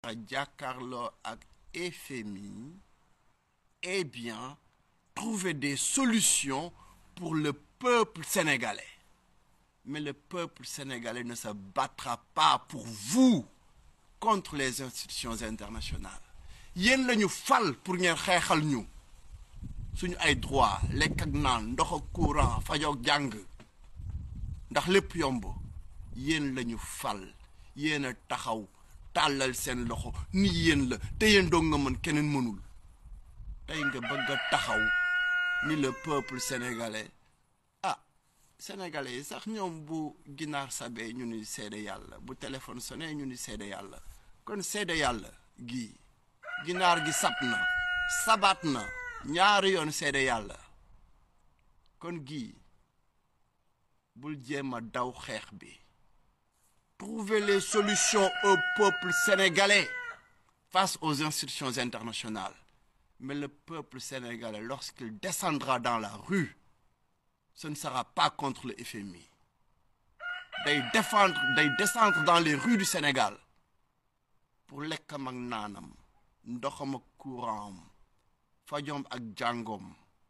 a jàkkaarloo ak FMI eh bien trouver des solutions pour le peuple sénégalais mais le peuple sénégalais ne se battra pas pour vous contre les institutions internationales yéen la ñu fal pour ngeen xeexal ñu suñu ay droit lekk ak naan ndox ak courant fajoog jàng ndax lépp yomb yéen la ñu fal yéen a taxaw tàllal seen loxo ni yéen la te yéen doo nga mën keneen mënul tey nga bëgg a taxaw ni le peuple sénégalais ah sénégalais yi sax ñoom bu ginaar sabee ñu ni seede yàlla bu téléphone sonné ñu ni seede yàlla kon seede yàlla gii ginaar gi sab na sabaat na ñaari yoon seede yàlla kon gii bul jéem a daw xeex bi trouver les solutions au peuple sénégalais face aux institutions internationales mais le peuple sénégalais lorsqu'il descendra dans la rue ce ne sera pas contre le FMI day défendre day descendre dans les rues du Sénégal pour lekkam ak naanam ndoxam ak courant fajom ak jàngoom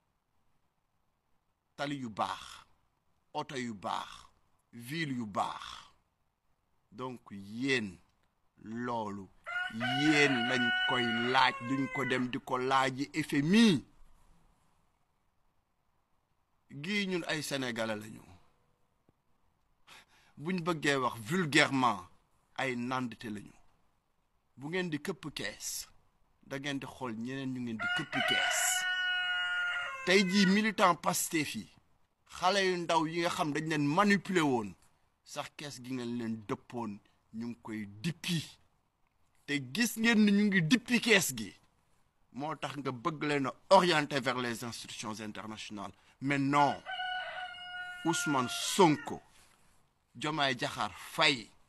tali yu baax oto yu baax ville yu baax donc yéen loolu yéen lañ koy laaj duñ ko dem di ko laaji FMI gii ñun ay sénégalais lañu buñ bëggee wax vulgairement ay nandite lañu bu ngeen di këpp kees da ngeen di xool ñeneen ñu ngeen di këpp kees tey jii militant Pastef yi xale yu ndaw yi nga xam dañ leen manipuler woon sax kees gi ngeen leen dëppoon ñu ngi koy dippi te gis ngeen ni ñu ngi dippi kees gi moo tax nga bëgg leen a orienter vers les institutions internationales mais non Ousmane Sonko Diomaye Diakhar Faye